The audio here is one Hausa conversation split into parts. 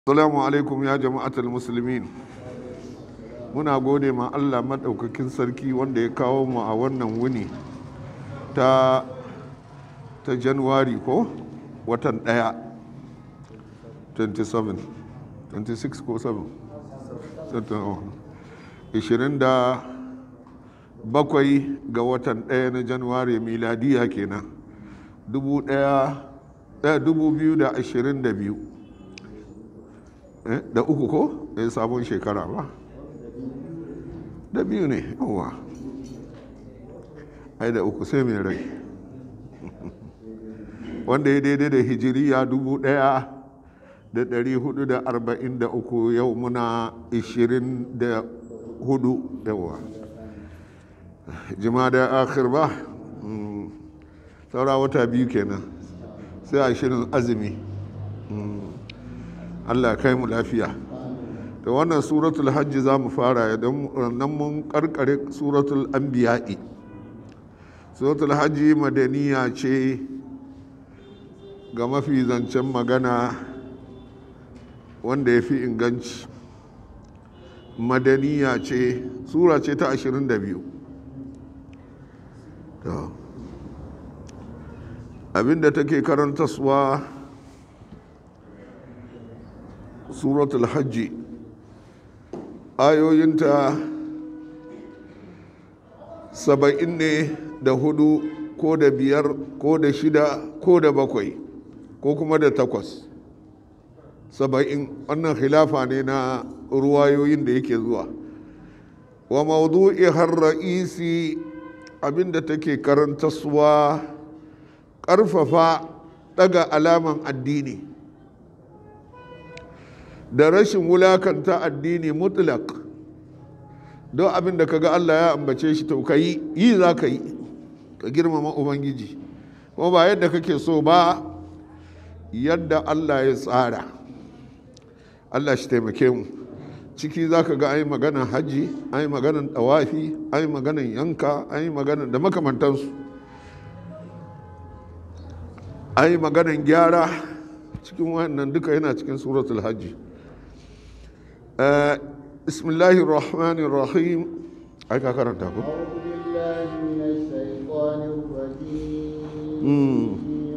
Assalamu alaikum ya jama'atul musulmin muna gode ma Allah maɗaukakin sarki wanda ya kawo mu a wannan wuni ta ta januwari ko watan ɗaya 27 26 ko 7 27 ga watan ɗaya na januwari miladiya kenan 2022 da uku ko ya sabon shekara ba da biyu ne yawa ai da uku sai mai rai wanda ya daidai da hijiriya dubu daya da dari hudu da arba'in da uku yau muna ishirin da hudu yawa jima da akhir ba saura wata biyu kenan sai ashirin azumi Allah kai mu lafiya da wannan suratul hajji za mu fara nan mun karkare suratul anbiya'i suratul hajji madaniya ce ga mafi zancen magana wanda ya fi inganci madaniya ce sura ce ta 22 abinda take karantaswa suratul hajji ayoyinta saba'in ne da hudu ko da biyar ko da shida ko da bakwai ko kuma da takwas saba'in wannan khilafa ne na ruwayoyin da yake zuwa wa maudu'i har ra'isi abinda take karantaswa ƙarfafa daga alaman addini da rashin wulakanta addini mutlak don abin da kaga Allah ya ambace shi to ka yi yi za ka yi ka girmama ubangiji kuma ba yadda kake so ba yadda Allah ya tsara Allah shi taimake mu ciki za ka ga ai maganan hajji ai maganan tawafi ai maganan yanka ai maganan da makamantansu ai maganan gyara cikin wannan duka yana cikin suratul hajji بسم الله الرحمن الرحيم أيك أكرمت أبو أعوذ بالله من الشيطان الرجيم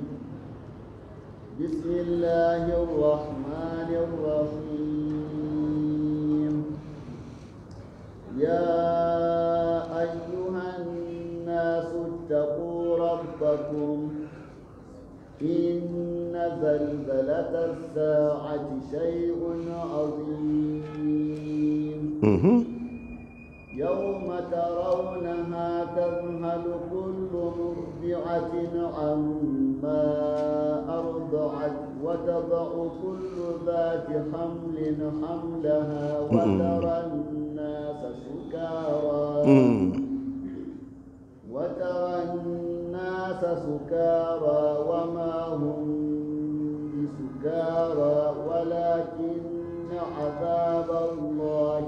بسم الله الرحمن الرحيم يا أيها الناس اتقوا ربكم إن زلزلة الساعة شيء عظيم يوم ترونها تذهل كل مرضعة عما أرضعت وتضع كل ذات حمل حملها وترى الناس سكارى وترى الناس سكارى وما هم بسكارى ولكن عذاب الله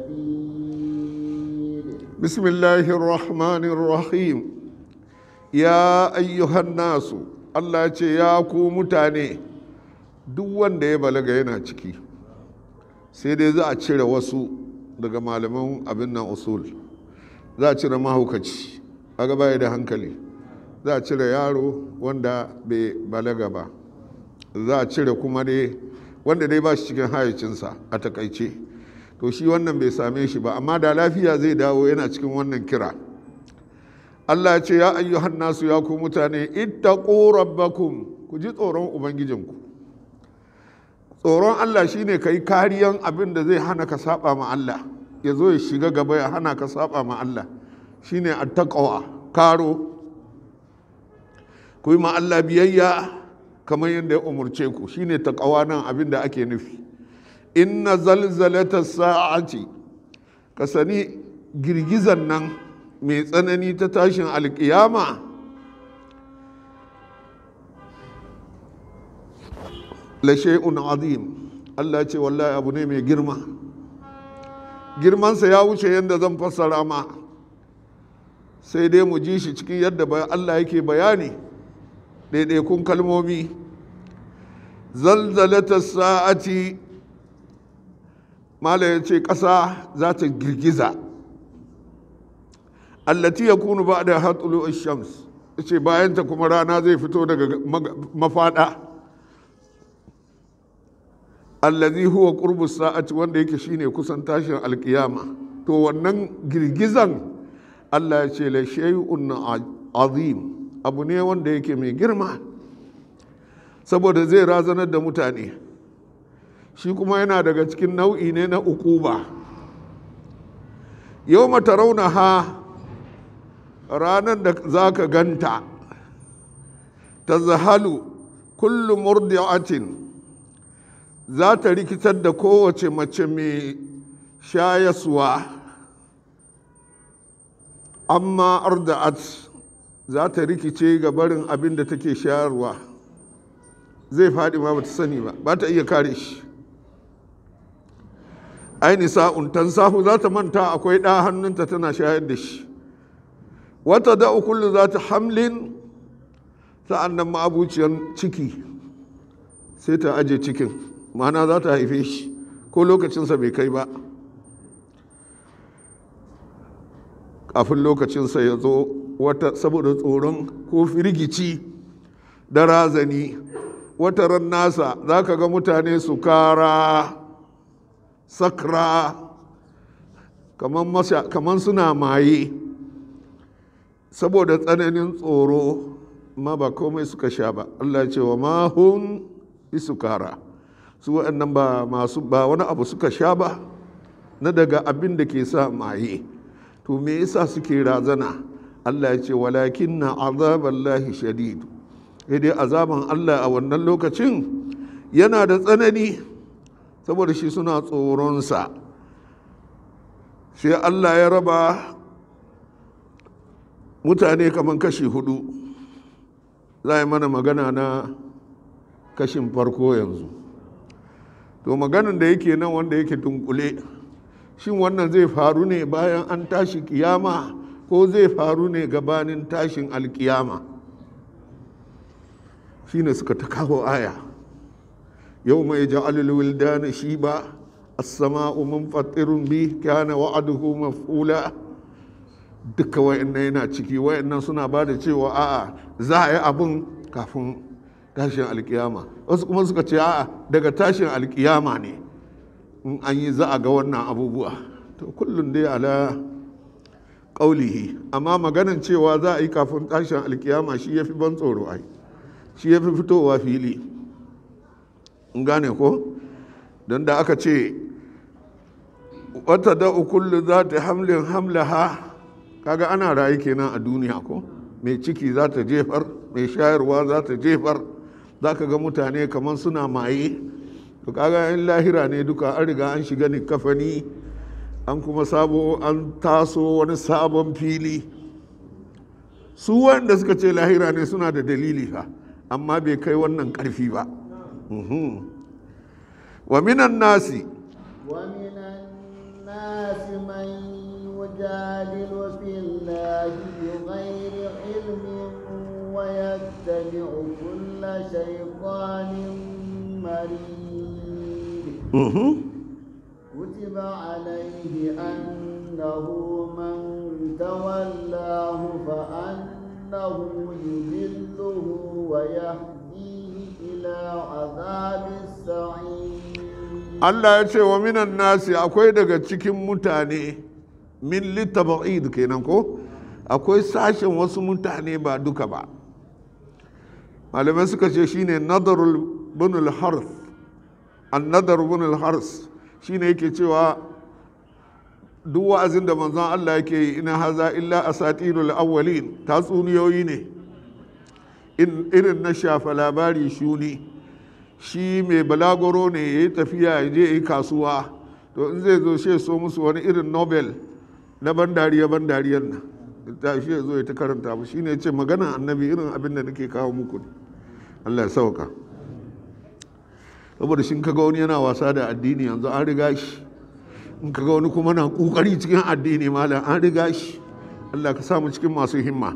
شديد بسم الله الرحمن الرحيم يا أيها الناس Allah ce ya ku mutane duk wanda ya balaga yana ciki sai dai za a cire wasu daga malaman abin nan usul za a cire mahaukaci aga baya da hankali za a cire yaro wanda bai balaga ba za a cire kuma dai wanda dai ba shi cikin hayacinsa a takaice to shi wannan bai same shi ba amma da lafiya zai dawo yana cikin wannan kira Allah ya ce ya ayyuhan nasu ya ku mutane ittaqu rabbakum ku ji tsoron ubangijinku tsoron Allah shine kai kariyan abin da zai hana ka saba ma Allah ya zo ya shiga gaba ya hana ka saba ma Allah shine attaqwa karo ku yi ma Allah biyayya kamar yadda ya umurce ku shine taqwa nan abin da ake nufi inna zalzalata sa'ati ka sani girgizan nan mai tsanani ta tashin alkiyama la shay'un azim Allah ce wallahi abu ne mai girma girmansa ya wuce yadda zan fassara ma sai dai mu ji shi cikin yadda Allah yake bayani ɗaiɗaikun kalmomi zalzalata sa'ati mala ya ce ƙasa za ta girgiza allati ya kunu ba da hatsulu shams ya ce bayanta kuma rana zai fito daga mafaɗa allazi huwa qurbu sa'ati wanda yake shine kusan tashin alkiyama to wannan girgizan Allah ya ce la shay'un azim abu ne wanda yake mai girma saboda zai razanar da mutane shi kuma yana daga cikin nau'i ne na ukuba yau mata rauna ha ranar da za ka ganta ta zahalu kullum murdi'atin za ta rikitar da kowace mace mai shayaswa amma arda'at za ta rikice ga barin abin da take shayarwa zai faɗi ma ba ta sani ba ba ta iya kare shi aini sa'un tansahu za ta manta akwai ɗa hannunta tana shayar da shi wata da kullu za ta hamlin sa'an nan ma'abuciyar ciki sai ta aje cikin ma'ana za ta haife shi ko lokacinsa bai kai ba kafin lokacinsa ya zo wata saboda tsoron ko firgici da razani wata ran nasa za ka ga mutane su kara sakra kamar suna maye saboda tsananin tsoro ma ba komai suka sha ba Allah ce wa mahun isukara su waɗannan ba masu ba wani abu suka sha ba na daga abin da ke sa maye to me yasa suke razana Allah ya ce walakin na azaballahi shadidu dai azaban Allah a wannan lokacin yana da tsanani saboda shi suna tsoronsa sai Allah ya raba mutane kamar kashi hudu za a yi mana magana na kashin farko yanzu to maganin da yake nan wanda yake dunkule shin wannan zai faru ne bayan an tashi kiyama ko zai faru ne gabanin tashin alkiyama shine suka ta kawo aya yau mai ja'alul wildana shi ba as-sama'u munfatirun bi kana wa'aduhu maf'ula duka wayannan yana ciki wayannan suna ba da cewa a'a za a yi abin kafin tashin alkiyama wasu kuma suka ce a'a daga tashin alkiyama ne in an yi za a ga wannan abubuwa to kullum dai ala ƙaulihi amma maganin cewa za a yi kafin tashin alkiyama shi ya fi ban tsoro ai shi ya fi fitowa fili in gane ko don da aka ce wata da kullu za ta hamlin hamlaha kaga ana rayu kenan a duniya ko mai ciki za ta jefar mai shayarwa za ta jefar za ka ga mutane kamar suna maye to kaga in lahira ne duka an riga an shiga ni kafani an kuma sabo an taso wani sabon fili su wanda suka ce lahira ne suna da dalili fa amma bai kai wannan karfi ba wa minan nasi ومن الناس من يجادل في الله بغير علم ويتبع كل شيطان مريد كتب عليه أنه من تولاه فأنه يذله ويهديه إلى عذاب السعير Allah ya ce wa minan nasi akwai daga cikin mutane min littaba'id kenan ko akwai sashen wasu mutane ba duka ba malamai suka ce shine nadarul bunul harth an nadar bunul harth shine yake cewa duk wa'azin da manzon Allah yake yi ina haza illa asatirul awwalin tatsuniyoyi ne irin na shafa labari shuni shi mai balagoro ne ya yi tafiya ya je yi kasuwa to in zai zo shi so musu wani irin nobel na ban dariya ban dariyar nan ta shi ya zo ya ta karanta mu shine ce magana annabi irin abin da nake kawo muku Allah ya sauka saboda shin kaga wani yana wasa da addini yanzu an riga shi in kaga wani kuma na kokari cikin addini malam an riga shi Allah ka samu cikin masu himma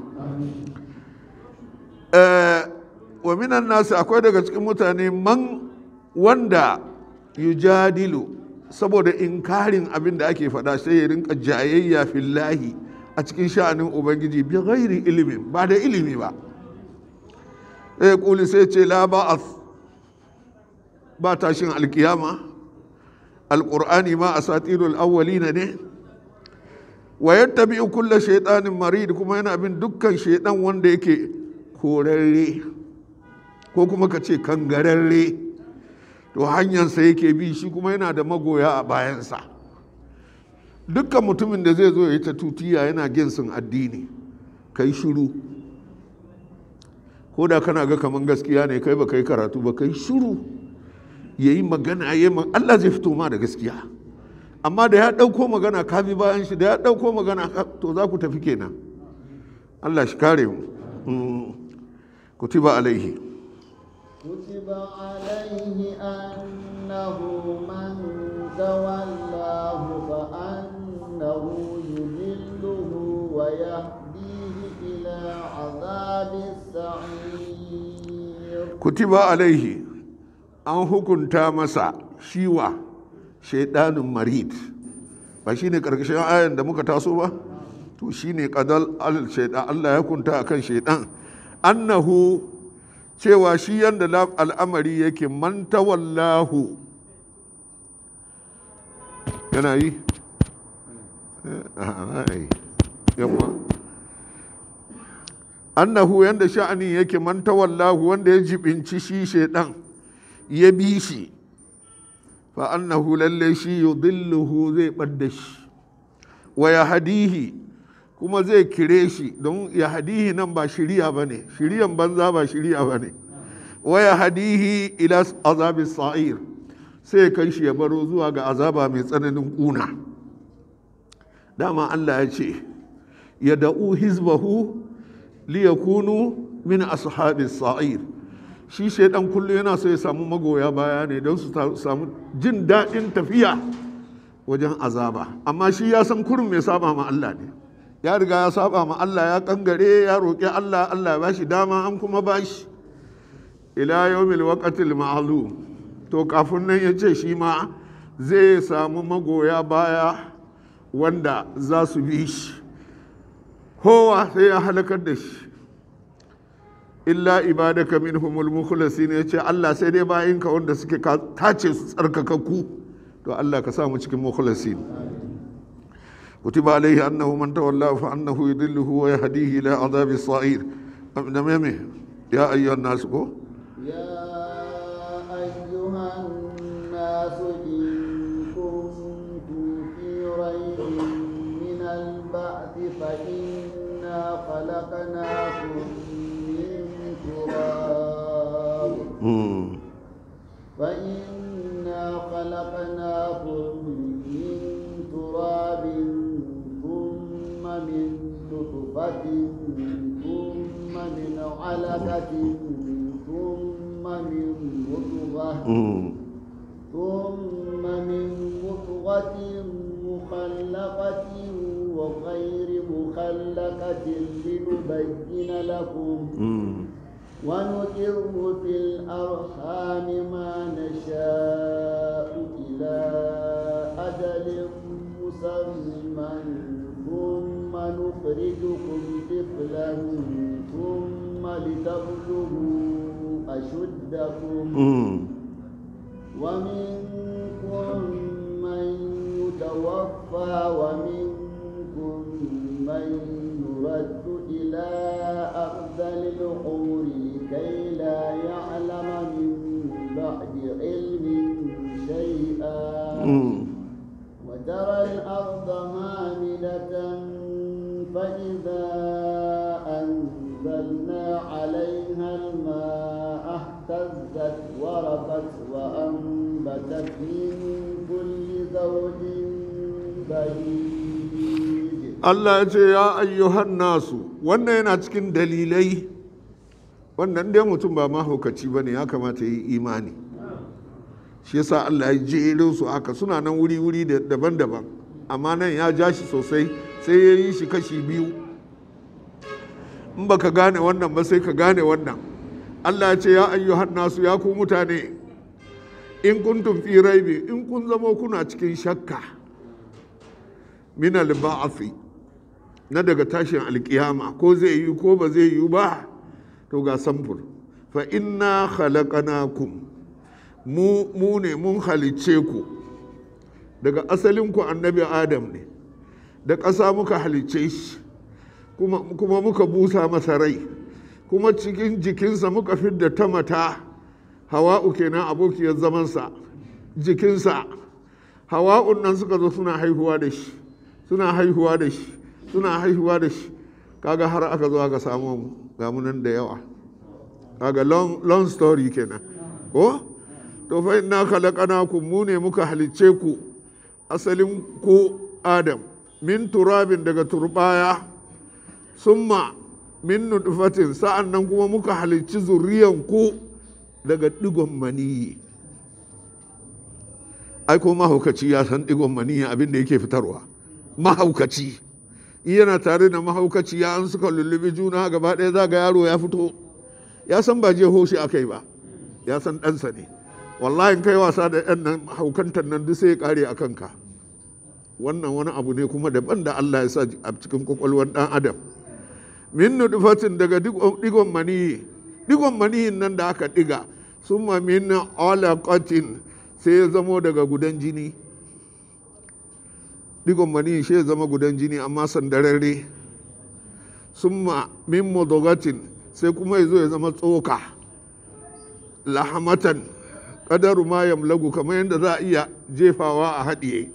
wa minan nasu akwai daga cikin mutane man wanda yujadilu saboda inkarin abin da ake faɗa sai ya rinka jayayya fillahi a cikin sha'anin ubangiji bi ghairi ilimin ba da ilimi ba sai kuli sai ce la ba ba tashin alkiyama alqur'ani ma asatirul awwalina ne wa yattabi kulla shaytanin marid kuma yana bin dukkan shaidan wanda yake korarre ko kuma ka ce kangararre to hanyarsa yake bi shi kuma yana da magoya a bayansa dukkan mutumin da zai zo ya yi ta tutiya yana ginsin addini kai shiru ko da kana ga kaman gaskiya ne kai ba kai karatu ba kai shiru ya yi magana ya Allah zai fito ma da gaskiya amma da ya ɗauko magana ka bi bayan shi da ya ɗauko magana to za ku tafi kenan Allah shi kare mu kutiba alaihi كتب عليه أنه من تولاه فأنه يذله ويهديه إلى عذاب السعير kutiba alaihi an hukunta masa shiwa shaidanin marid ba shi ne ƙarƙashin ayan da muka taso ba to shi ne ƙadal al-shaidan Allah ya hukunta akan shaidan annahu cewa shi yadda al'amari yake manta wallahu yana yi yamma annahu yadda sha'ani yake manta wallahu wanda ya jibinci shi shaidan ya bi shi fa annahu lalle shi yudilluhu zai ɓadda shi wa ya hadihi kuma zai kire shi don ya hadihi nan ba shiriya ba ne shiriyan banza ba shiriya ba ne wa ya hadihi ila azabin sa'ir sai kai shi ya baro zuwa ga azaba mai tsananin kuna dama Allah ya ce ya da'u hizbahu liyakunu min ashabis sa'ir shi shaidan kullum yana so ya samu magoya baya ne don su samu jin daɗin tafiya wajen azaba amma shi ya san kurin mai saba ma Allah ne ya riga ya saba ma Allah ya kangare ya roƙi Allah Allah ya bashi dama an kuma bashi ila yawmil waqatil ma'lum to kafin nan ya ce shi ma zai samu magoya baya wanda za su bi shi kowa sai ya halakar da shi illa ibadaka minhumul mukhlasin ya ce Allah sai dai bayinka wanda suke tace su tsarkakakku to Allah ka samu cikin mukhlasin كتب عليه أنه من تولاه فأنه يضله ويهديه إلى عذاب الصعير نميمه يا أيها الناس كو يا أيها الناس إن كنتم في ريب من البعث فإنا خلقناكم من تراب فإنا خلقناكم من تراب ثم من نطفة ثم من علقة ثم من مضغة ثم من مضغة مخلقة وغير مخلقة لنبين لكم ونقر في الأرحام ما نشاء إلى أجل مسمى ثم نخرجكم طفلا ثم لتبلغوا أشدكم ومنكم من يتوفى ومنكم من يرد إلى أرذل العمر كي لا يعلم من بعد علم شيئا وترى الأرض هامدة فإذا أنزلنا عليها الماء اهتزت وربت وأنبتت من كل زوج بهيج Allah ya ce ya ayyuhan nasu wannan yana cikin dalilai wannan dai mutum ba mahaukaci ba ne ya kamata yi imani shi yasa Allah ya jero su haka suna nan wuri-wuri daban-daban amma nan ya ja shi sosai sai ya yi shi kashi biyu in ba ka gane wannan ba sai ka gane wannan Allah ya ce ya ayyuhan nasu ya ku mutane in kuntum fi raibi in kun zama kuna cikin shakka min al-ba'thi na daga tashin alkiyama ko zai yi ko ba zai yi ba to ga samfur fa inna khalaqnakum mu mu ne mun halicce ku daga asalin ku annabi adam ne da ƙasa muka halicce shi kuma, kuma muka busa masa rai kuma cikin jikinsa muka fidda ta mata hawa'u kenan abokiyar zamansa jikinsa hawa'un nan suka zo suna haihuwa da shi suna haihuwa da shi suna haihuwa da shi kaga har aka zo aka samu mu ga mu nan da yawa kaga long, long story kenan ko to fa inna khalaqnakum mu ne muka halicce ku asalin ku adam min turabin daga turbaya summa min nutfatin sa'an nan kuma muka halicci zuriyan ku daga digon maniyi ai ko mahaukaci ya san digon maniyi abin da yake fitarwa mahaukaci yana tare da mahaukaci ya an suka lullubi juna gaba ɗaya za ga yaro ya fito ya san ba je hoshi aka yi ba ya san ɗansa ne wallahi kai wasa da ɗan nan haukantar nan duk sai ya ƙare a kanka wannan wani abu ne kuma daban da Allah ya sa a cikin kwakwalwar ɗan adam min nutfatin daga digon maniyi digon maniyin nan da aka diga summa min alaqatin sai ya zamo daga gudan jini digon maniyi shi ya zama gudan jini amma sandararre summa min mudogatin sai kuma ya zo ya zama tsoka lahamatan kadaru ma yamlagu kamar yadda za a iya jefawa a haɗiye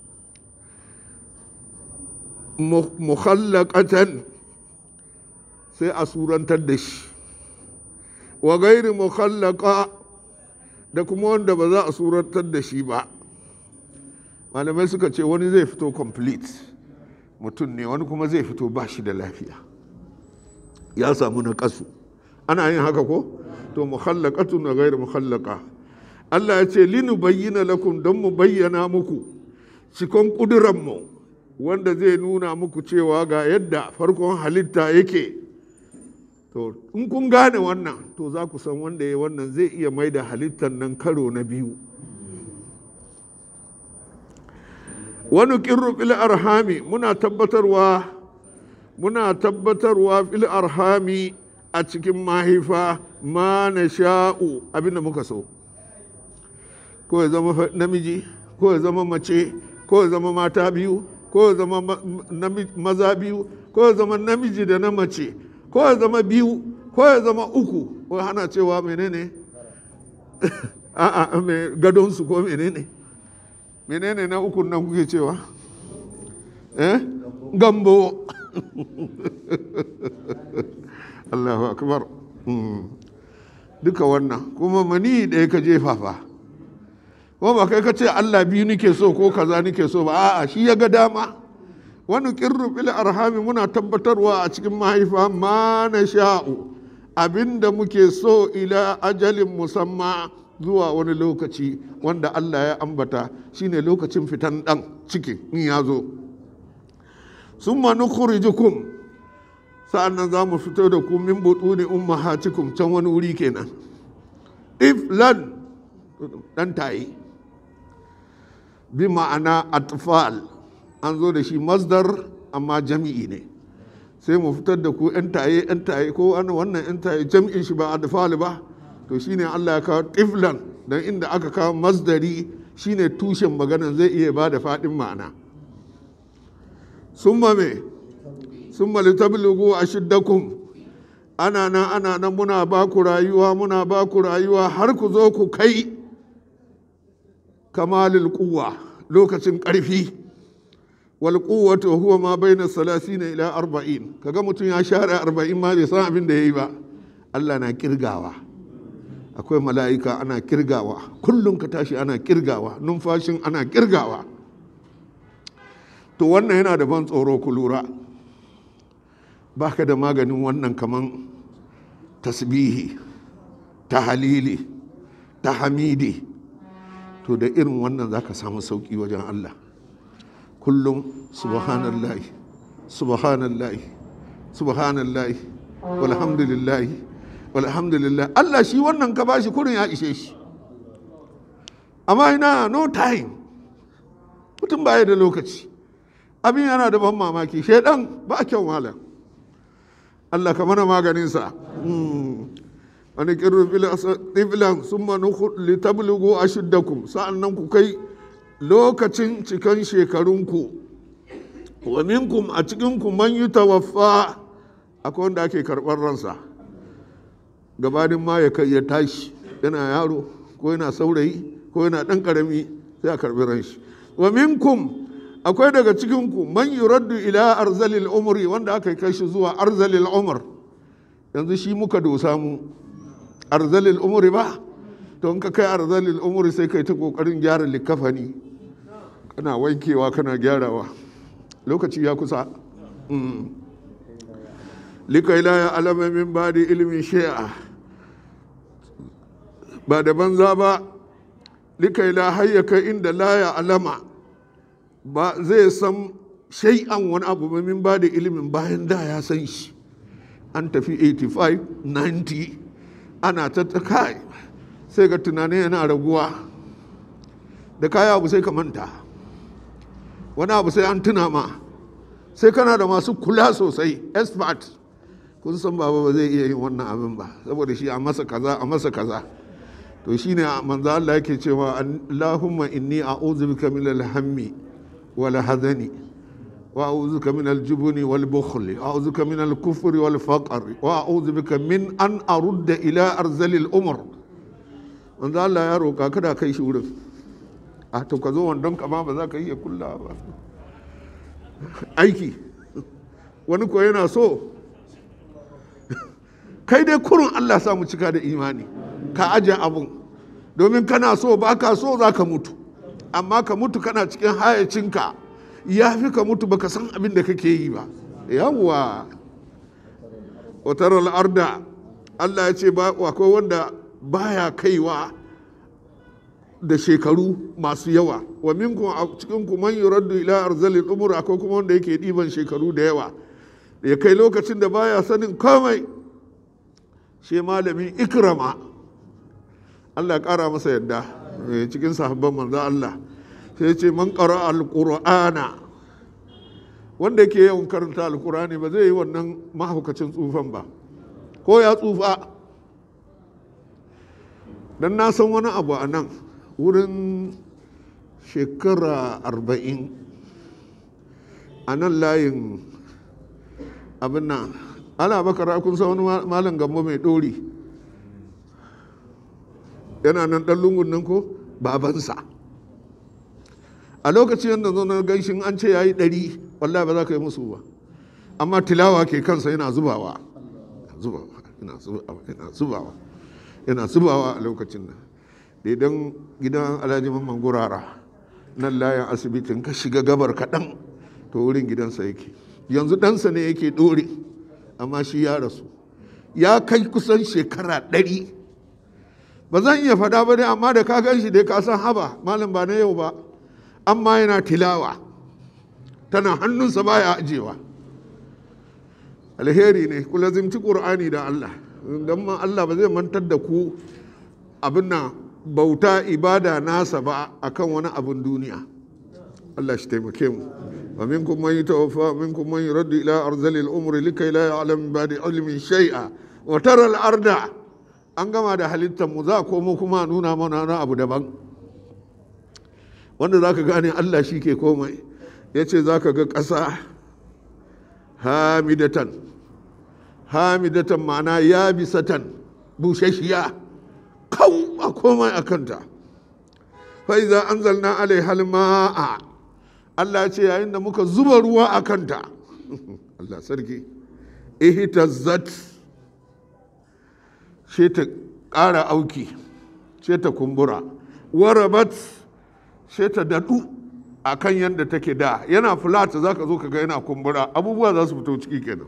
mukhallaqatan sai a surantar da shi wa gairi mukhallaqa da kuma wanda ba za a surantar da shi ba malamai suka ce wani zai fito complete mutum ne wani kuma zai fito ba shi da lafiya ya samu na kasu ana yin haka ko to mukhallaqatun wa gairi mukhallaqa Allah ya ce linu bayyana lakum don mu bayyana muku cikon ƙuduranmu wanda zai nuna muku cewa ga yadda farkon halitta yake to in kun gane wannan to za ku san wanda ya wannan zai iya mai da halittar nan karo na biyu wani kirru fil arhami muna tabbatarwa muna tabbatarwa fil arhami a cikin mahaifa ma na sha'u abinda muka so ko ya zama namiji ko ya zama mace ko ya zama mata biyu ko ya zama maza biyu ko ya zama namiji da na mace ko ya zama biyu ko ya zama uku ko hana cewa menene a'a me gadonsu ko menene menene na uku nan kuke cewa eh gambo Allahu akbar duka wannan kuma mani ɗaya ka jefa fa ko ba kai ka ce Allah biyu nike so ko kaza nike so ba a'a shi ya ga dama wani kirru fil arhami muna tabbatarwa a cikin mahaifa ma na sha'u abinda muke so ila ajalin musamma zuwa wani lokaci wanda Allah ya ambata shine lokacin fitan dan ciki in ya zo summa nukhrijukum sa'annan za mu fito da ku min butuni ummahatikum can wani wuri kenan iflan dan tayi bi ma'ana atfal an zo da shi masdar amma jami'i ne sai mu fitar da ku 'yan taye 'yan taye ko wannan 'yan taye jami'in shi ba atfal ba to shine Allah ya kawo tiflan don inda aka kawo masdari shine tushen maganan zai iya ba da faɗin ma'ana summa me summa litablugu ashiddakum ana nan ana nan muna ba ku rayuwa muna ba ku rayuwa har ku zo ku kai kamalil kuwa lokacin ƙarfi wal quwwatu huwa ma baina salasina ila arba'in kaga mutum ya share arba'in ma bai san abin da yayi ba Allah na kirgawa akwai mala'ika ana kirgawa kullum ka tashi ana kirgawa numfashin ana kirgawa to wannan yana da ban tsoro ku lura baka da maganin wannan kaman tasbihi ta halili ta hamidi to da irin wannan za ka samu sauƙi wajen Allah kullum subhanallahi subhanallahi subhanallahi walhamdulillahi walhamdulillah Allah shi wannan ka bashi kurin ya ishe shi amma ina no time mutum baya da lokaci abin yana da ban mamaki shaidan ba kyau malam Allah ka mana maganinsa wani kirru tiflan sun manu litablugu a shiddakum sa'an nan ku kai lokacin cikan shekarunku wa minkum a cikinku man yi tawaffa akwai wanda ake karɓar ransa gabanin ma ya kai ya tashi yana yaro ko yana saurayi ko yana ɗan ƙarami sai a karɓi ranshi wa minkum akwai daga cikinku man yuraddu ila arzalil umri wanda aka kai shi zuwa arzalil umr yanzu shi muka dosa mu arzalil umri ba to in ka kai arzalil umri sai kai ta kokarin gyara likafani kana wankewa kana gyarawa lokaci ya kusa likai la ya alama min ba da ilimin shi'a ba da banza ba likai la hayyaka inda la ya alama ba zai san shay'an wani abu min ba da ilimin bayan da ya san shi an tafi 85 90 ana ta kai sai ga tunanin yana raguwa da kaya abu sai ka manta wani abu sai an tuna ma sai kana da masu kula sosai expert kun san baba ba zai iya yin wannan abin ba saboda shi a masa kaza a masa kaza to shine manzo Allah yake cewa Allahumma inni a'udhu bika min al-hammi wal hadani wa a'udhu bika min al-jubni wal bukhli wa a'udhu bika min al-kufri wal faqri wa a'udhu bika min an arudda ila arzalil umr manzo Allah ya roka kada kai shi wurin a to ka zo wandon ka ma ba za ka iya kulla ba aiki wani ko yana so kai dai kurun Allah samu cika da imani ka aje abun domin kana so ba ka so za ka mutu amma ka mutu kana cikin hayacinka ya fi ka mutu baka san abin da kake yi ba yawwa watar al'arda Allah ya ce ba akwai wanda baya kaiwa da shekaru masu yawa wa minkum a cikin ku man yuraddu ila arzalil umur akwai kuma wanda yake diban shekaru da yawa ya kai lokacin da baya sanin komai shi malamin ikrama Allah ya kara masa yadda cikin sahabban manzo Allah sai ce man qara alqur'ana wanda yake yawan karanta alqur'ani ba zai yi wannan mahaukacin tsufan ba ko ya tsufa dan na san wani abu a nan wurin shekara arba'in a nan layin abin nan ana bakara kun san wani malam gambo mai ɗori yana nan ɗan lungun nan ko babansa a lokacin yadda zo na ganshin an ce ya yi ɗari wallahi ba za ka yi musu ba amma tilawa ke kansa yana zubawa yana zubawa yana zubawa a lokacin nan idan gidan alhaji mamman gurara nan layin asibitin ka shiga gabar kaɗan to wurin gidansa yake yanzu ɗansa ne yake ɗore amma shi ya rasu ya kai kusan shekara ɗari ba zan iya faɗa ba dai amma da ka gan shi dai ka san haba malam ba na yau ba amma yana tilawa tana hannunsa baya ajewa alheri ne ku lazimci ƙur'ani da allah don ma allah ba zai mantar da ku abin nan bauta ibada nasa ba akan wani abin duniya Allah shi taimake mu wa minkum man yatawaffa minkum man yuraddu ila arzali al-umr likay la ya'lam ba'da ilmin shay'a wa tara al-arda an gama da halittar mu za komo kuma nuna mana na abu daban wanda zaka gane Allah shi ke komai yace zaka ga ƙasa hamidatan hamidatan ma'ana yabisatan bushashiya kawo a komai a kanta fa'iza an zalna alai halma'a Allah ce yayin da muka zuba ruwa a kanta Allah sarki ihtazzat ce ta ƙara auki ce ta kumbura warabat ce ta daɗu a kan yadda take da yana flat za ka zo ka ga yana kumbura abubuwa za su fito ciki kenan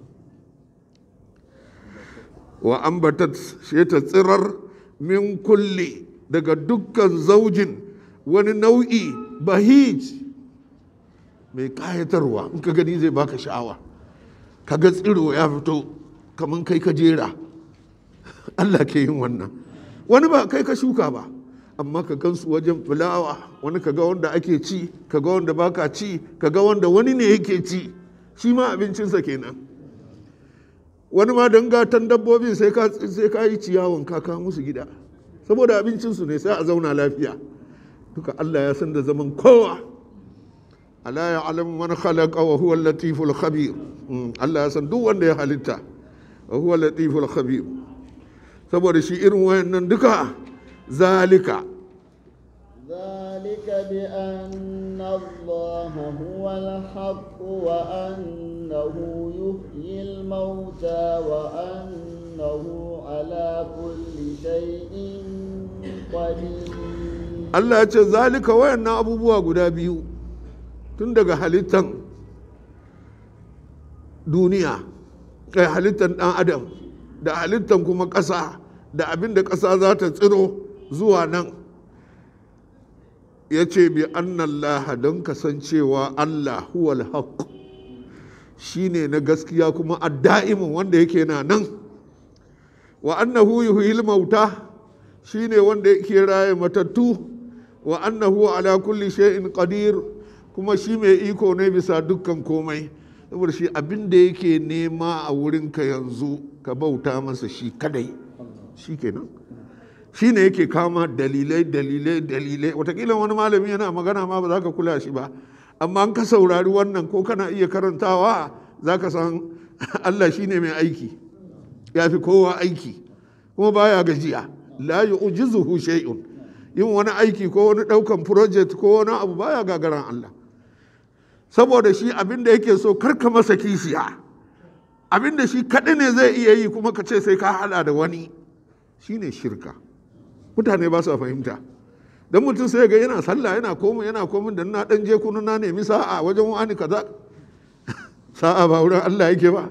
wa ambatat ce ta tsirar min kulle daga dukkan zaujin wani nau'i bahij mai kayatarwa in ka gani zai baka sha'awa ka ga tsiro ya fito kamar kai ka jera Allah ke yin wannan wani ba kai ka shuka ba amma ka gansu wajen fulawa wani kaga wanda ake ci kaga wanda baka ci kaga wanda wani ne yake ci shi ma abincinsa kenan wani ma don gatan dabbobin sai ka sai ka yi ciyawan kaka musu gida saboda abincinsu ne sai a zauna lafiya duka Allah ya san da zaman kowa ala ya alamu man khalaqa wa huwa latiful khabir Allah ya san duk wanda ya halitta wa huwa latiful khabir saboda shi irin wayannan duka zalika ذلك بأن الله هو الحق وأنه يحيي الموتى وأنه على كل شيء قدير Allah ya ce zalika wayannan abubuwa guda biyu tun daga halittan duniya kai halittan ɗan adam da halittan kuma ƙasa da abin da ƙasa za ta tsiro zuwa nan ya ce bi annallaha don kasancewa Allah huwal haq shi ne na gaskiya kuma adda'imin wanda yake na nan wa annahu yuhyil mauta shi ne wanda yake raye matattu wa annahu ala kulli shay'in qadir kuma shi mai iko ne bisa dukkan komai saboda shi abin da yake nema a wurinka yanzu ka bauta masa shi kadai shi kenan shi ne yake kama dalilai dalilai dalilai watakila wani malami yana magana ma ba za ka kula shi ba amma an ka saurari wannan ko kana iya karantawa za ka san allah shi ne mai aiki ya fi kowa aiki kuma baya gajiya la yu'jizuhu shay'un yin wani aiki ko wani daukan project ko wani abu baya gagaran allah saboda shi abin da yake so karka masa kishiya abin da shi kaɗai ne zai iya yi kuma ka ce sai ka hada da wani shine shirka mutane ba su fahimta don mutum sai ga yana sallah yana komai yana komai da na dan je kunu na nemi sa'a wajen wani kaza sa'a ba wurin Allah yake ba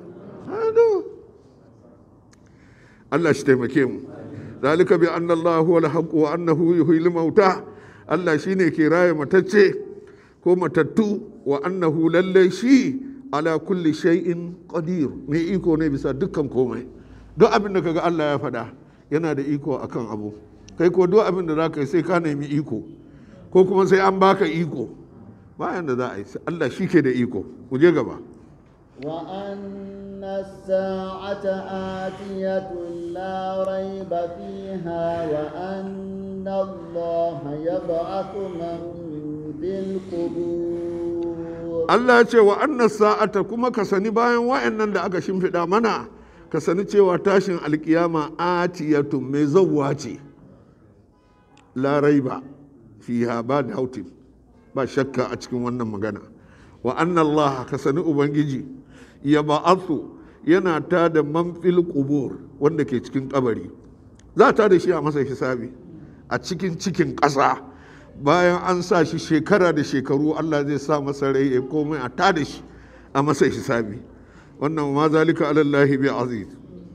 Allah shi taimake mu zalika bi anna Allah huwa al-haqq wa annahu yuhyil mauta Allah shine ke raye matacce ko matattu wa annahu lallai shi ala kulli shay'in qadir mai iko ne bisa dukkan komai duk abin da kaga Allah ya faɗa yana da iko akan abu kai ko duk abin da za ka yi sai ka nemi iko ko kuma sai an baka iko bayan da za a yi Allah shi ke da iko ku je gaba وأن الساعة آتية لا ريب فيها وأن الله يبعث من في القبور Allah ya ce wa annas sa'ata kuma ka sani bayan wa'annan da aka shimfiɗa mana ka sani cewa tashin alkiyama atiyatun mai zawwa ce la raiba fiha ba da hautin ba shakka a cikin wannan magana wa anna Allah ka sani ubangiji ya ba'athu yana ta da manfil qubur wanda ke cikin kabari za ta da shi a masa hisabi a cikin cikin ƙasa bayan an sa shi shekara da shekaru Allah zai sa masa rai ya komai a ta da shi a masa hisabi wannan ma zalika alallahi bi aziz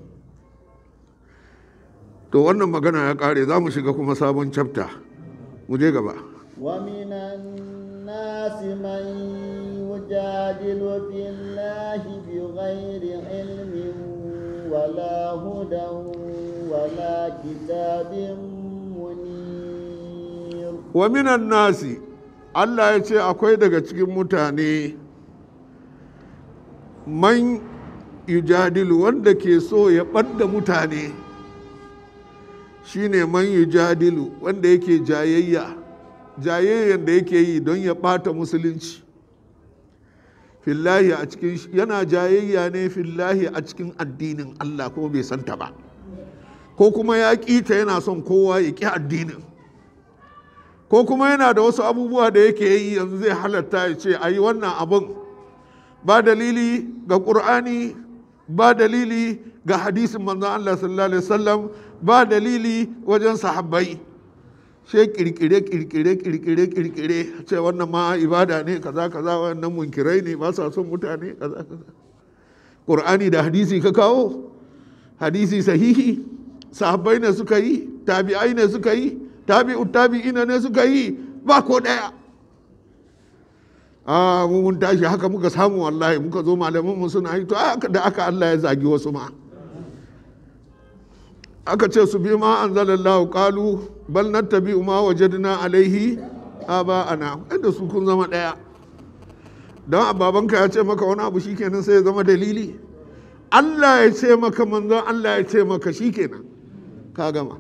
to wannan magana ya kare za mu shiga kuma sabon chapter mu je gaba ومن الناس من يجادل في الله بغير علم ولا هدى ولا كتاب منير wa minan nasi Allah ya ce akwai daga cikin mutane man yujadilu wanda ke so ya ɓadda mutane shine man yujadilu wanda yake jayayya jayayyan da yake yi don ya ɓata musulunci fillahi a cikin yana jayayya ne fillahi a cikin addinin Allah kuma bai santa ba ko kuma ya ƙita yana son kowa ya ƙi addinin ko kuma yana da wasu abubuwa da yake yi yanzu zai halatta ya ce a yi wannan abin ba dalili ga ƙur'ani ba dalili ga hadisin manzon Allah sallallahu alaihi wasallam ba dalili wajen sahabbai sai kirkire kirkire kirkire kirkire ce wannan ma ibada ne kaza kaza wannan munkirai ne ba sa son mutane kaza kaza ƙur'ani da hadisi ka kawo hadisi sahihi sahabbai ne suka yi tabi'ai ne suka yi tabi'u tabi'ina ne suka yi ba ko daya a mu mun tashi haka muka samu wallahi muka zo malaman mu suna yi to haka da aka Allah ya zagi wasu ma aka ce su bi ma anzalallahu qalu bal nattabi ma wajadna alaihi aba'ana inda su kun zama daya don babanka ya ce maka wani abu shikenan sai ya zama dalili Allah ya ce maka manzon Allah ya ce maka shikenan ka gama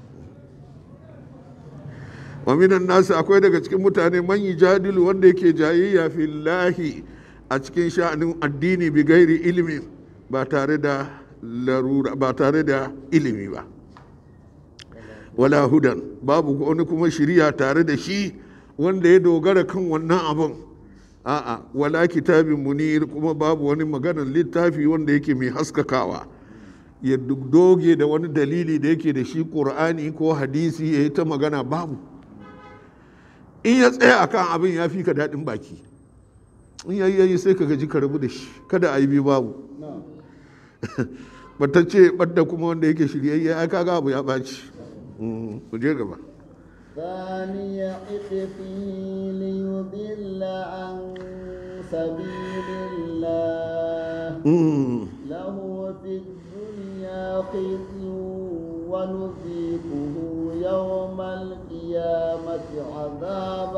wa minan nasu akwai daga cikin mutane man jadilu wanda yake jayayya fillahi a cikin sha'anin addini bi gairi ilimi ba tare da larura ba tare da ilimi ba wala hudan babu wani kuma shiriya tare da shi wanda ya dogara kan wannan abin a'a wala kitabin munir kuma babu wani maganar littafi wanda yake mai haskakawa ya doge da wani dalili da yake da shi ƙur'ani ko hadisi ya yi ta magana babu in ya tsaya akan abin ya fi ka daɗin baki in yayi yayi sai ka gaji ka rabu da shi kada a yi bi babu batacce ɓadda kuma wanda yake shiryayye ya kaga abu ya ɓaci ku je gaba ثاني عطفه ليضل عن سبيل الله له في الدنيا خزي ونذيقه يوم القيامة عذاب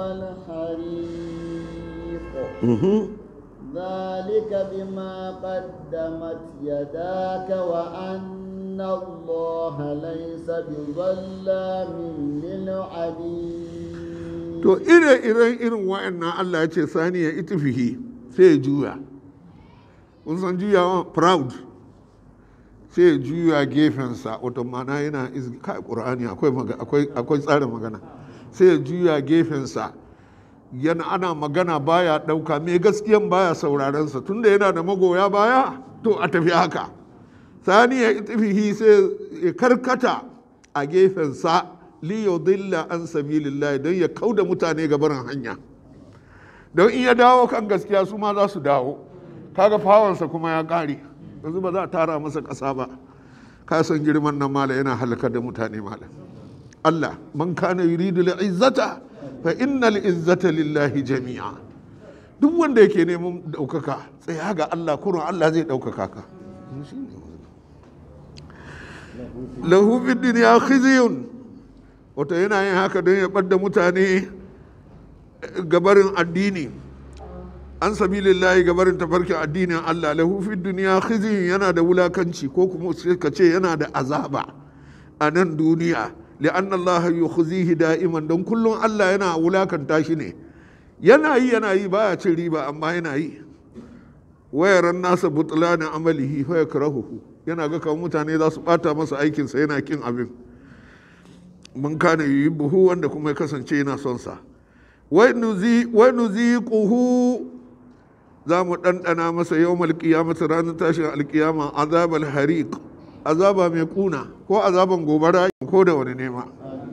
الحريق ذلك بما قدمت يداك وأن الله ليس بظلام للعبيد to ire-iren irin wa'annan Allah ya ce sani ya itifihi sai ya juya kun san juyawa proud sai ya juya gefensa wato mana yana kai ƙur'ani akwai tsarin magana sai ya juya gefensa yana ana magana baya ɗauka mai gaskiyan baya saurarensa tunda yana da magoya baya to a tafi haka sani ya itifihi sai ya karkata a gefensa liyudilla an sabilillahi don ya kauda mutane ga barin hanya don in ya dawo kan gaskiya su ma za su dawo kaga fawansa kuma ya ƙare yanzu ba za a tara masa ƙasa ba ka san girman nan mala yana halakar da mutane mala Allah man kana yuridu izzata fa innal izzata lillahi jami'a duk wanda yake neman ɗaukaka tsaya ga Allah kurun Allah zai ɗaukaka ka lahu fi dunya khizyun wato yana yin haka don ya ɓadda mutane gabarin addini an sabilillahi gabarin tafarkin addinin Allah lahu fi duniya khizyun yana da wulakanci ko kuma ka ce yana da azaba a nan duniya li'anna Allah yukhzihi da'iman don kullum Allah yana wulakanta shi ne yana yi yana yi baya cin riba amma yana yi wayaran nasa butlana amalihi fa yakrahuhu yana ga kamar mutane za su bata masa aikinsa yana kin abin mun kana yi buhu wanda kuma ya kasance yana son sa wai nuziquhu za mu ɗanɗana masa yau malƙiyamata ranar tashin alƙiyama azabal hariq azaba mai kuna ko azaban gobara ko da wani nema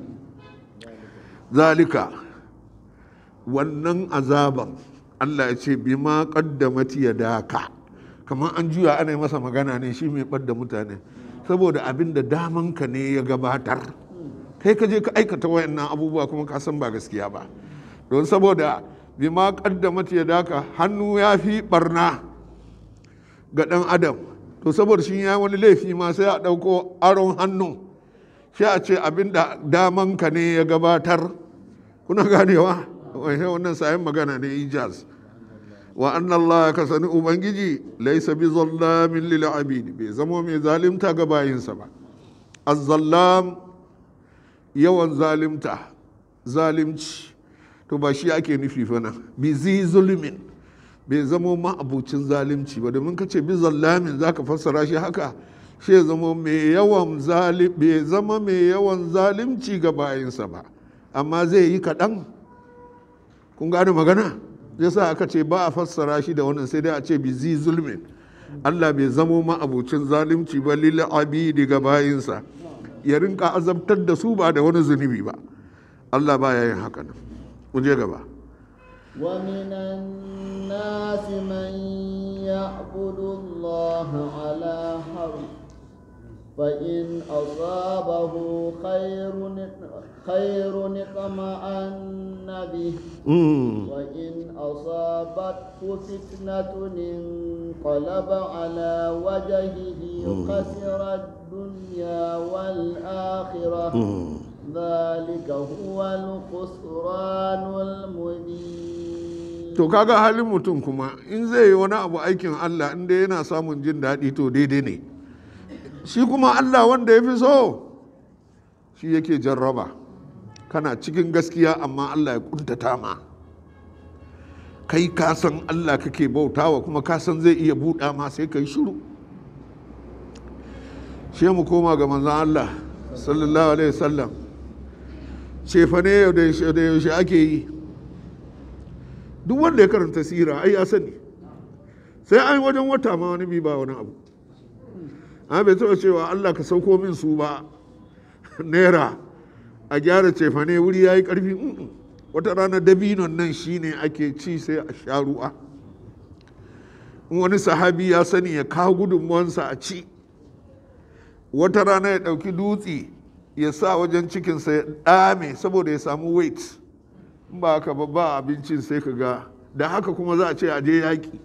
zalika wannan azaban Allah ya ce bima qaddamat yadaka kamar an juya ana masa magana ne shi mai ɓadda mutane saboda abin da damanka ne ya gabatar kai ka je ka aikata wayannan abubuwa kuma ka san ba gaskiya ba don saboda bima qaddamat yadaka hannu ya fi barna ga dan adam to saboda shi ya wani laifi ma sai a ɗauko aron hannu sai a ce abin da damanka ne ya gabatar kuna ganewa wannan sayan magana ne ijaz wa anna Allah ka sani ubangiji laisa bi zallamin lil abid bai zama mai zalimta ga bayinsa ba az-zallam yawan zalimta zalimci to ba shi ake nufi fa nan bi zi zulmin bai zama ma'abucin zalimci ba domin ka ce bi zallamin zaka fassara shi haka shi ya zama mai yawan zalim bai zama mai yawan zalimci ga bayinsa ba amma zai yi kaɗan kun gane magana yasa aka ce ba a fassara shi da wannan sai dai a ce bi zi zulmin Allah bai zamo ma'abucin zalimci ba lil abidi ga bayinsa ya rinka azabtar da su ba da wani zunubi ba Allah ba ya yin haka nan mu je gaba ومن الناس من يعبد الله على حرف فإن أصابه خير خير اطمأن به وإن أصابته فتنة انقلب على وجهه خسر الدنيا والآخرة ذلك هو الخسران المبين to kaga halin mutum kuma in zai yi wani abu aikin Allah inda yana samun jin daɗi to daidai ne shi kuma Allah wanda ya fi so shi yake jarraba kana cikin gaskiya amma Allah ya kuntata ma kai ka san Allah kake bautawa kuma ka san zai iya buɗa ma sai kai shiru shi mu koma ga manzon Allah sallallahu alaihi wasallam cefane yau da yaushe ake yi duk wanda ya karanta sira ai ya sani sai an wajen wata ma wani bi ba wani abu an bai taɓa cewa Allah ka sauko min su ba naira a gyara cefane wuri ya yi ƙarfi wata rana dabinon nan shine ake ci sai a sha ruwa in wani sahabi ya sani ya kawo gudunmuwansa a ci wata rana ya ɗauki dutse ya sa wajen cikinsa ya ɗame saboda ya samu weight in ba haka ba ba abincin sai ka ga da haka kuma za a ce a je yaƙi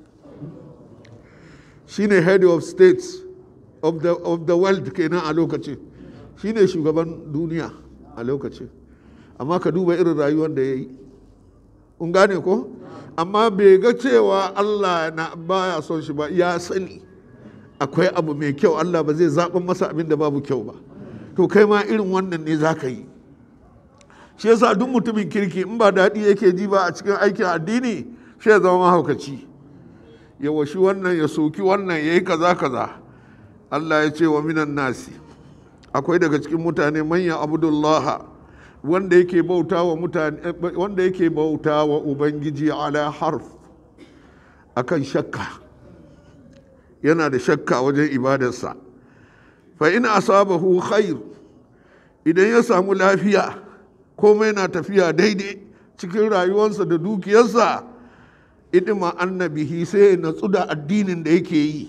shine head of states of the, of the world kenan a lokacin shine shugaban duniya a lokacin amma ka duba irin rayuwar da ya yi un gane ko amma bai ga cewa allah na baya son shi ba ya sani akwai abu mai kyau allah ba zai zaɓin masa abin da babu kyau ba to kai ma irin wannan ne za ka yi shi yasa duk mutumin kirki in ba daɗi yake ji ba a cikin aikin addini shi ya zama mahaukaci ya washi wannan ya soki wannan ya yi kaza kaza allah ya ce wa minan nasi akwai daga cikin mutane manyan abdullaha wanda yake bauta wa mutane wanda yake bauta wa ubangiji ala harf akan shakka yana da shakka wajen ibadarsa fa in asabahu khair idan ya samu lafiya komai na tafiya daidai cikin rayuwarsa da dukiyarsa idima annabihi sai ya natsu da addinin da yake yi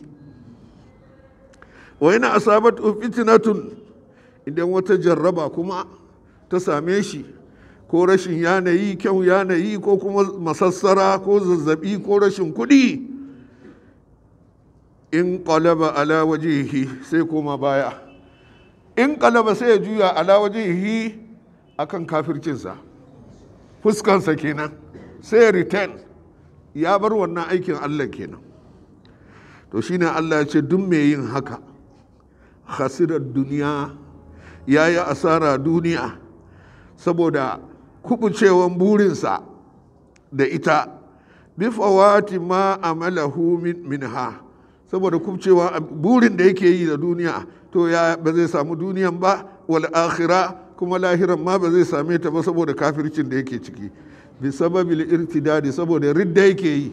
wa yana asabat fitnatun idan wata jarraba kuma ta same shi ko rashin yanayi kyau yanayi ko kuma masassara ko zazzabi ko rashin kuɗi in qalaba ala wajihi sai koma baya in qalaba sai ya juya ala wajihi akan kafircinsa fuskansa kenan sai ya return ya bar wannan aikin Allah kenan to shine Allah ya ce duk mai yin haka khasirar duniya ya yi asara duniya saboda kubucewan burinsa da ita bi fawati ma amalahu minha saboda kubcewa burin da yake yi da duniya to ya ba zai samu duniyan ba wal akhira kuma lahiran ma ba zai same ta ba saboda kafircin da yake ciki bi sababil irtidadi saboda ridda yake yi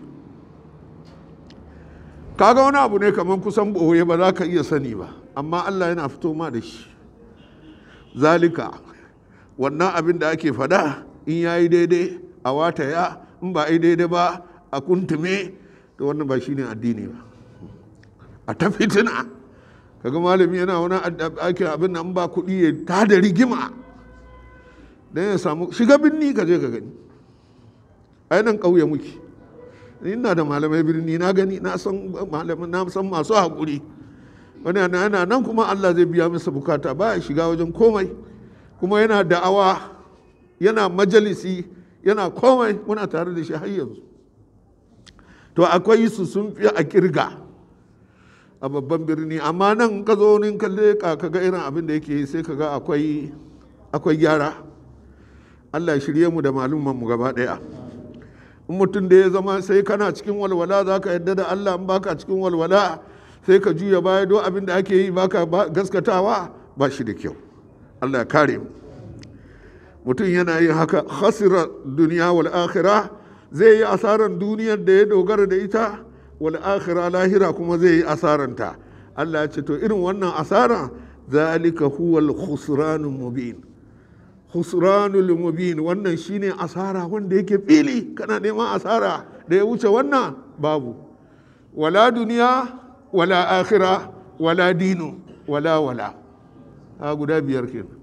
kaga wani abu ne kamar kusan boye ba za ka iya sani ba amma Allah yana fito ma da shi zalika wannan abin da ake fada in ya yi daidai a wata ya in ba yi daidai ba a kuntume to wannan ba shine addini ba a ta fitina kaga malami yana wani ake abin nan ba kuɗi ya ta da rigima don ya samu shiga birni ka je ka gani ainihin ƙauye muke ina da malamai birni na gani na san malamai na san masu haƙuri wani yana nan kuma Allah zai biya masa bukata ba ya shiga wajen komai kuma yana da'awa yana majalisi yana komai muna tare da shi har yanzu to akwai su sun fi a kirga a babban birni amma nan ka zo nin kalle ka ga irin abin da yake yi sai ka ga akwai akwai gyara Allah shirye mu da malumman mu gaba daya in mutum da ya zama sai kana cikin walwala za ka yadda da Allah in baka cikin walwala sai ka juya baya do abin da ake yi baka gaskatawa ba shi da kyau Allah ya kare mu mutum yana yin haka khasira duniya wal akhirah zai yi asaran duniyar da ya dogara da ita wal akhirah lahira kuma zai yi asaranta Allah ya ce to irin wannan asara zalika huwal khusranul mubin khusranul mubin wannan shine asara wanda yake fili kana neman asara da ya wuce wannan babu wala duniya wala akhira wala dinu wala wala ha guda biyar kenan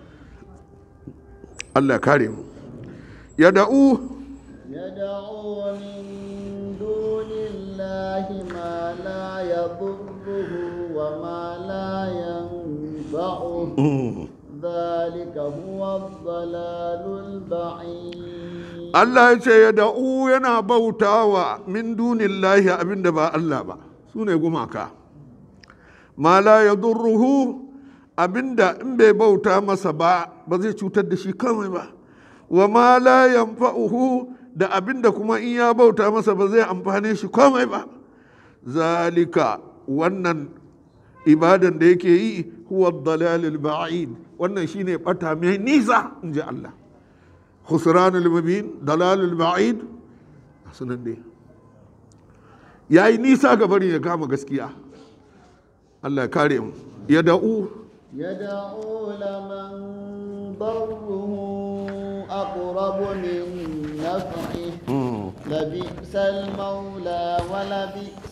Allah kare mu ya da'u يدعو من دون الله ما لا يضره وما لا ينفعه ذلك لهو الضلال البعيد Allah ya ce ya da'u yana bautawa min dunillahi abinda ba Allah ba su ne gumaka ma la yadurruhu abinda in bai bauta masa ba ba zai cutar da shi kawai ba wa ma la yanfa'uhu da abinda kuma in ya bauta masa ba zai amfane shi komai ba zalika wannan ibadan da yake yi huwa dalalul ba'id wannan shine bata mai nisa in ji Allah khusranul mubin dalalul ba'id sunan dai yayi nisa ga bari ya kama gaskiya Allah ya kare mu ya da'u يدعو لمن ضره أقرب من نفعه لبئس المولى ولبئس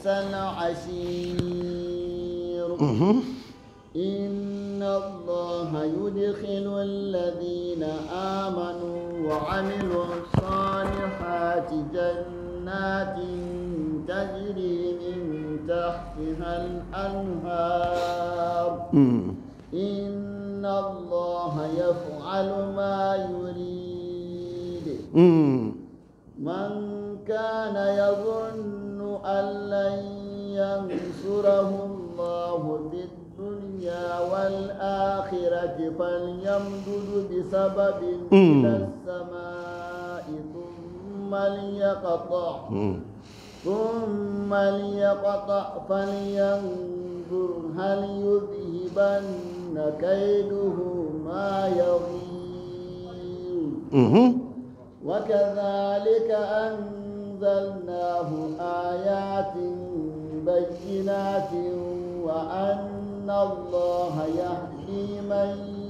العشير إن الله يدخل الذين آمنوا وعملوا الصالحات جنات تجري من تحتها الأنهار إن الله يفعل ما يريد من كان يظن أن لن ينصره الله في الدنيا والآخرة فليمدد بسبب إلى السماء ثم ليقطع ثم ليقطع فلينظر هل يذهبن كيده ما يغيظ وكذلك أنزلناه آيات بينات وأن الله يهدي من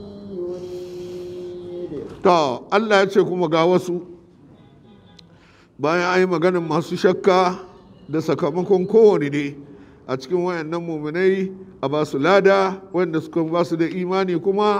يريد to Allah ya ce kuma ga wasu bayan an yi maganin masu shakka da sakamakon kowane ne a cikin wayannan muminai a ba su lada wanda suka ba su da imani kuma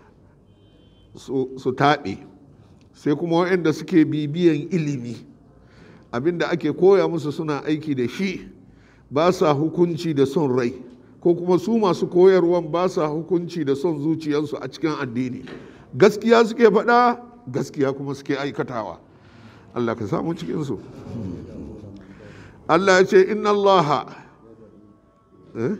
su su taɓe sai kuma wayanda suke bibiyan ilimi abinda ake koya musu suna aiki da shi ba sa hukunci da son rai ko kuma su masu koyarwan ba sa hukunci da son zuciyarsu a cikin addini gaskiya suke faɗa gaskiya kuma suke aikatawa Allah ka samu cikinsu Allah ya ce inna Allah eh?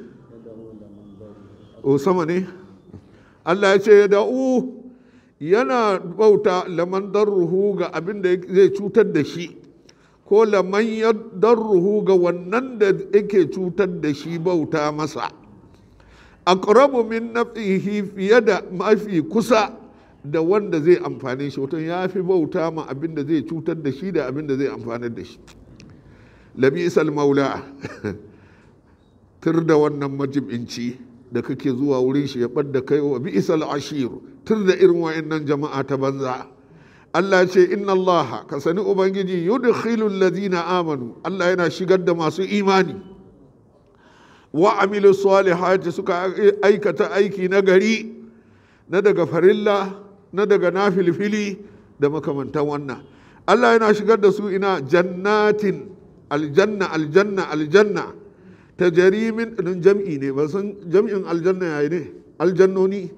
o sama ne Allah ya ce ya da'u yana bauta laman darruhu ga abin da zai cutar da shi ko laman ya darruhu ga wannan da yake cutar da shi bauta masa aqrabu min nafsihi fiye da mafi kusa da wanda zai amfane shi wato ya fi bauta ma abin da zai cutar da shi da abin da zai amfanar da shi labisal maula tur da wannan majibinci da kake zuwa wurin shi ya ɓadda kai wa bi'isal ashir tur da irin wa'annan jama'a ta banza Allah ce inna Allah ka sani ubangiji yudkhilu alladhina amanu Allah yana shigar da masu imani wa amilu salihati suka aikata aiki na gari na daga farilla na daga nafilfili da makamantan wannan Allah yana shigar da su ina jannatin aljanna aljanna aljanna ta jarimin ɗin jam'i ne ba san jam'in aljanna yayi ne aljannoni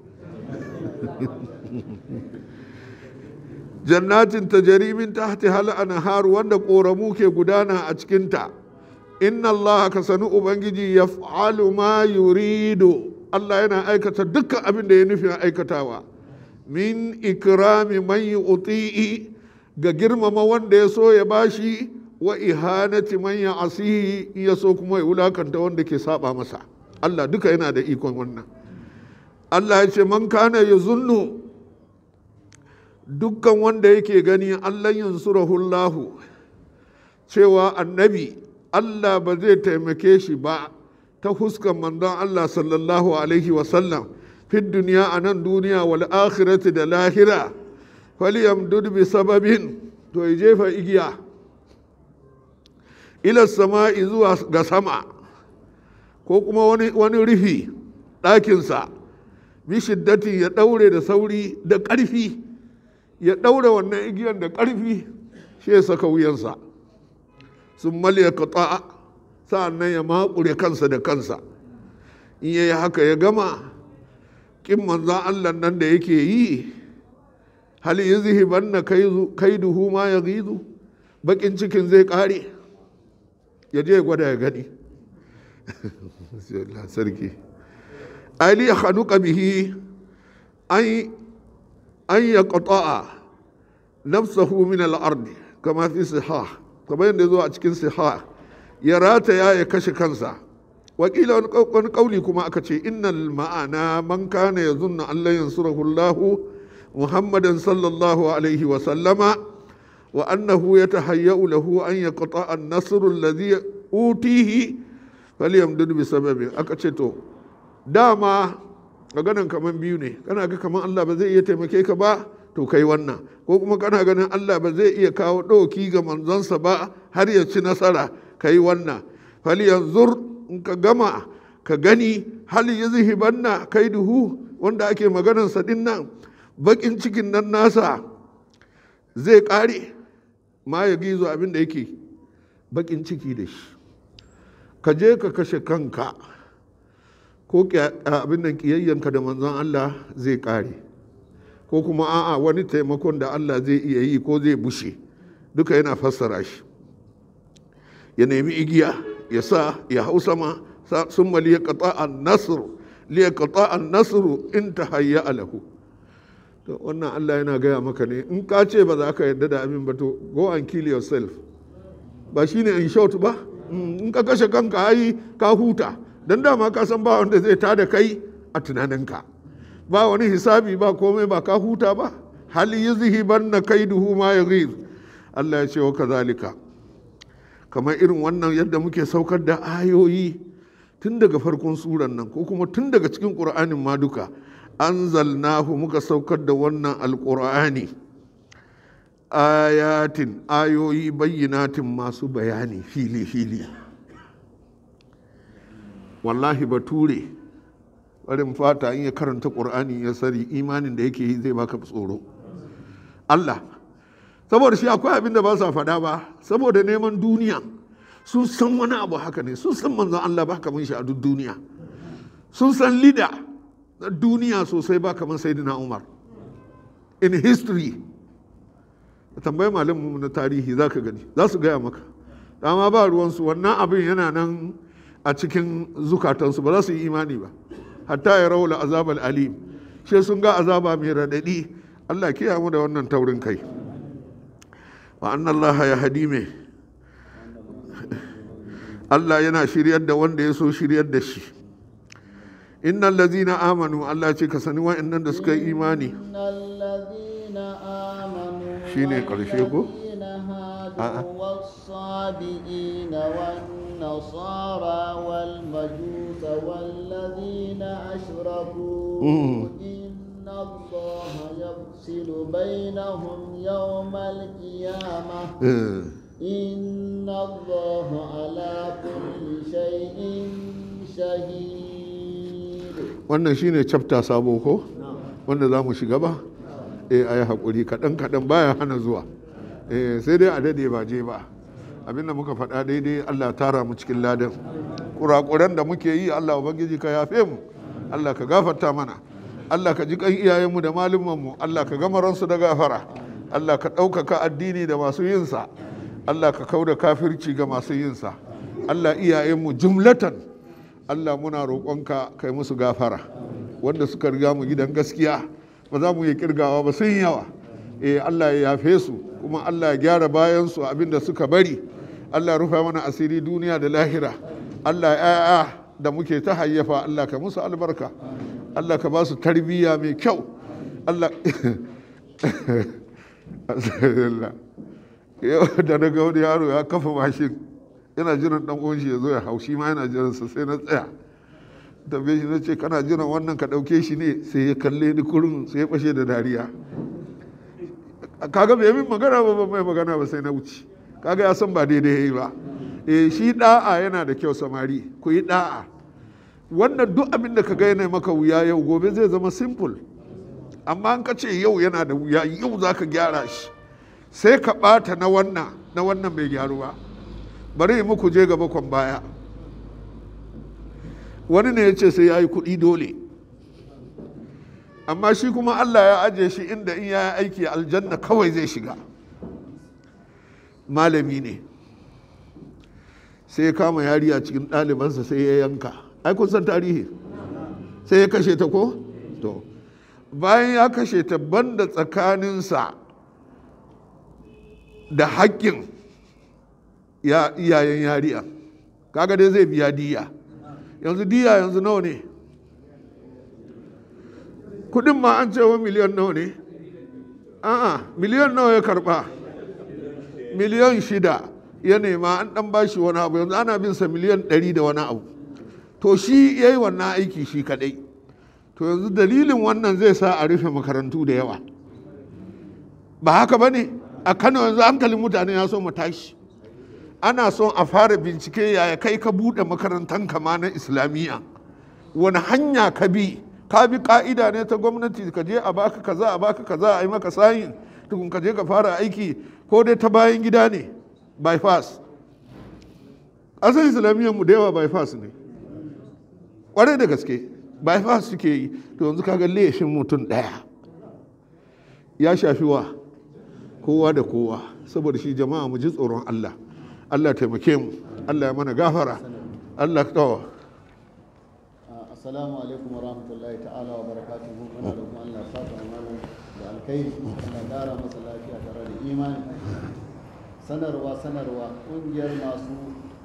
jannatin ta jarimin ta hal anhar wanda ƙoramu ke gudana a cikinta inna Allah ka sani ubangiji ya ma yurido Allah yana aikata dukkan abin da ya nufi aikatawa min ikrami man uti'i ga girmama wanda ya so ya bashi wa ihanati man ya asihi ya so kuma ya wulakanta wanda ke saba masa Allah duka yana da ikon wannan Allah ya ce man kana ya zunnu dukkan wanda yake gani Allah yansurahullahu cewa annabi Allah ba zai taimake shi ba ta huskan manzon Allah sallallahu alaihi wasallam fi duniya a nan duniya wal akhirati da lahira falyamdud bi sababin to ya jefa igiya ila sama'i zuwa ga sama ko kuma wani, wani rufi ɗakinsa bi shiddatin ya ɗaure da sauri da ƙarfi ya ɗaure wannan igiyan da ƙarfi shi ya saka wuyansa sun malya ka sa'an nan ya maƙure kansa da kansa in ya yi haka ya gama ƙin manzan allah nan da yake yi hal yuzhibanna kaiduhu ma yaghizu bakin cikin zai kare ya je gwada ya gani sarki ali ya hanuka bihi an ya qata'a nafsahu min al-ard kama fi sihah kamar yadda zo a cikin sihah ya rataya ya kashe kansa wakila wani kauli kuma aka ce innal ma'ana man kana yazunna an la yansurahu Allah Muhammadan sallallahu alaihi wa sallama wa annahu yatahayyau lahu an yaqta'a an-nasr alladhi utihi falyamdud bi sababin aka ce to dama maganan kaman biyu ne kana ga kaman Allah ba zai iya taimake ka ba to kai wannan ko kuma kana ganin Allah ba zai iya kawo ɗauki ga manzonsa ba har ya ci nasara kai wannan falyanzur in ka gama ka gani hal yuzhibanna kaiduhu wanda ake maganarsa din nan bakin cikin nan nasa zai kare ma ya gizo abin da yake bakin ciki da shi ka je ka kashe kanka ko abin nan kiyayyanka da manzon Allah zai kare ko kuma a'a wani taimakon da Allah zai iya yi ko zai bushe duka yana fassara shi ya nemi igiya ya sa ya hau sama sun mali ya kata an nasiru liya kata an nasiru in ta hayya alahu to wannan Allah yana gaya maka ne in ka ce ba za ka yarda da abin ba to go and kill yourself ba shine in short ba in ka kashe kanka ai ka huta dan dama ka san ba wanda zai tada kai a tunaninka ba wani hisabi ba komai ba ka huta ba hal yuzhibanna kaiduhu ma yaghiz Allah ya ce wa kazalika kamar irin wannan yadda muke saukar da ayoyi tun daga farkon suran nan ko kuma tun daga cikin ƙur'anin ma duka anzalnahu muka saukar da wannan alƙur'ani ayatin ayoyi bayyinatin masu bayani fili-fili wallahi bature barin fata in ya karanta ƙur'ani ya sari imanin da yake yi zai baka tsoro Allah saboda shi akwai abin da ba sa faɗa ba saboda neman duniya sun san wani abu haka ne sun san manzon Allah ba kamar shi a duk duniya sun san lida na duniya sosai ba kamar sayyidina Umar in history tambayi malamin na tarihi za ka gani za su gaya maka dama ba ruwansu wannan abin yana nan a cikin zukatansu ba za su yi imani ba hatta ya raula azabal alim shi sun ga azaba mai raɗaɗi Allah kiyaye mu da wannan taurin kai wa annan Allah ya hadi me Allah yana shiryar da wanda ya so shiryar da shi innal ladzina amanu Allah ce ka sani wa'annan da suka yi imani shine karshe ko a'a والصابئين والنصارى والمجوس والذين أشركوا إن الله يفصل بينهم يوم القيامة إن الله على كل شيء شهيد wannan shine chapter sabo ko wanda za mu shiga ba eh ayi hakuri kaɗan kaɗan baya hana zuwa eh sai dai a dade ba je ba abinda muka faɗa daidai Allah tara mu cikin ladan kurakuran da muke yi Allah ubangiji ka yafe mu Allah ka gafarta mana Allah ka ji kan iyayenmu da malumanmu Allah ka gama ransu da gafara Allah ka ɗaukaka addini da masu yinsa Allah ka kauda kafirci ga masu yinsa Allah iyayenmu jumlatan Allah muna roƙonka kai musu gafara wanda suka riga mu gidan gaskiya ba za mu yi kirgawa ba sun yawa eh Allah ya yafe su kuma Allah ya gyara bayan su abinda suka bari Allah rufa mana asiri duniya da lahira Allah ya da muke ta hayyafa Allah ka musu albarka Allah ka ba su tarbiyya mai kyau Allah yau da na ga wani yaro ya kafa mashin yana jiran dan uwan shi ya zo ya hau shi ma yana jiran sa sai na tsaya tambaye shi na ce kana jiran wannan ka dauke shi ne sai ya kalle ni kurun sai ya fashe da dariya kaga bai min magana ba ba mai magana ba sai na wuce kaga ya san ba daidai yayi ba eh shi da'a yana da kyau samari ku yi da'a wannan duk abin da ka ga yana maka wuya yau gobe zai zama simple amma an ka ce yau yana da wuya yau za ka gyara shi sai ka ɓata na wannan na wannan bai gyaru ba bari yi muku je gaba kwan baya wani ne ya ce sai ya yi kuɗi dole amma shi kuma allah ya ajiye shi inda in ya yi aiki aljanna kawai zai shiga malami ne sai ya kama yari a cikin ɗalibansa sai ya yanka ai kun san tarihi sai ya kashe ta ko to bayan ya kashe ta banda tsakaninsa da haƙƙin ya iyayen yariya kaga dai zai biya diya yanzu diya yanzu nawa ne kudin ma an cewa miliyan nawa ne a'a miliyan nawa ya karba miliyan shida ya nema an dan bashi wani abu yanzu ana bin sa miliyan ɗari da wani abu to shi ya yi wannan aiki shi kadai to yanzu dalilin wannan zai sa a rufe makarantu da yawa ba haka ba ne a kano yanzu hankalin mutane ya so mu tashi ana son a fara bincike yaya kai ka buɗe makarantar kama na islamiyya wani hanya ka bi ka bi ka'ida ne ta gwamnati ka je a baka kaza a baka kaza a yi maka sayin tukun ka je ka fara aiki ko dai ta bayan gida ne bypass ƙasar islamiyyar mu da yawa bypass ne ƙwarai da gaske bypass suke yi to yanzu kaga laifin mutum ɗaya ya shafi wa kowa da kowa saboda shi jama'a mu ji tsoron Allah Allah taimake mu Allah ya mana gafara Allah kawo assalamu alaikum wa rahmatullahi ta'ala wa barakatuhu muna da kuma Allah saka malam da alkhairi Allah kara masa lafiya tare da imani sanarwa sanarwa kungiyar masu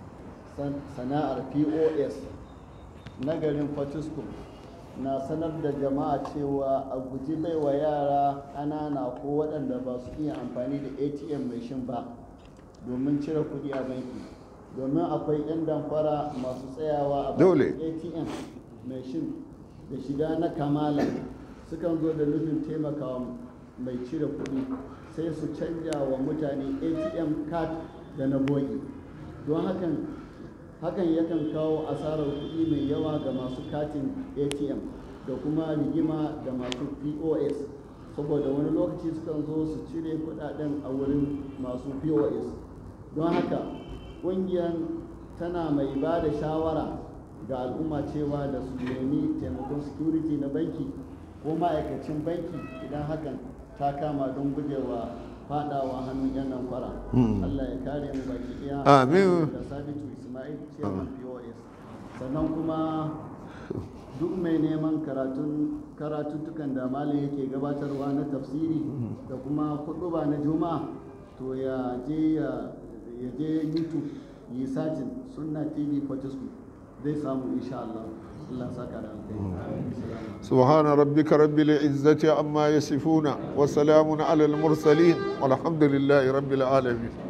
sana'ar POS na garin Fatiskum na sanar da jama'a cewa a guji baiwa yara ƙanana ko waɗanda ba su iya amfani da atm mai shin ba domin cire kuɗi a banki domin akwai 'yan damfara masu tsayawa a Dole. atm mai shin da shiga na kamala sukan zo da nufin taimakawa mai cire kuɗi sai su canja wa mutane atm card da na bogi don hakan hakan yakan kawo asarar kuɗi mai yawa ga masu katin atm da kuma rigima da masu pos saboda wani lokaci sukan zo su cire kuɗaɗen a wurin masu pos don haka ƙungiyar tana mai ba da shawara ga al'umma cewa da su nemi taimakon security na banki ko ma'aikacin banki idan hakan ta kama don gujewa fadawa hannun yan nan fara Allah ya kare mu baki ɗaya Amin. da sabitu ismail chairman pos sannan kuma duk mai neman karatun karatuttukan da malam yake gabatarwa na tafsiri da kuma kuɗuba na juma'a to ya je ya ya je youtube yi sajin sunna tv fortescue zai samu insha Allah Allah saka da alkhairi Assalamu سبحان ربك رب العزة عما يصفون وسلام على المرسلين والحمد لله رب العالمين